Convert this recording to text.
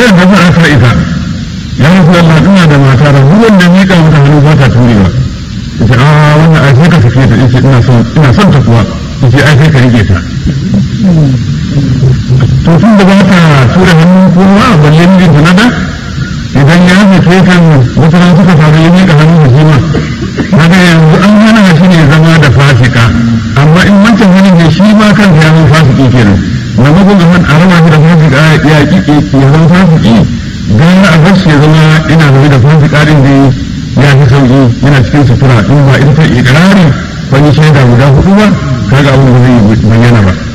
tambayar da ba a sa ita ya rasu Allah ina da mata da ruwan da miƙa mata hannu ba ta turewa yace a wannan ai sai ka sake ta yace ina son ina son ta kuwa yace ai sai ka rike ta to tun da ba ta tura hannu kowa balle mijin ta nada idan ya sake kan wata ran suka faru ya miƙa hannu da shi ma kaga yanzu an hana shi ne zama da fasika amma in wancan hannun ne shi ma kansa ya zama fasiki kenan maimakon a a rama shi da fasika ya ƙi ya zama fasiki gara a bar shi ya zama ina zaune da fasika din da ya fi sauƙi yana cikin sutura in ba ita ta ikirari wani shaida guda hudu ba kaga abin da zai bayyana ba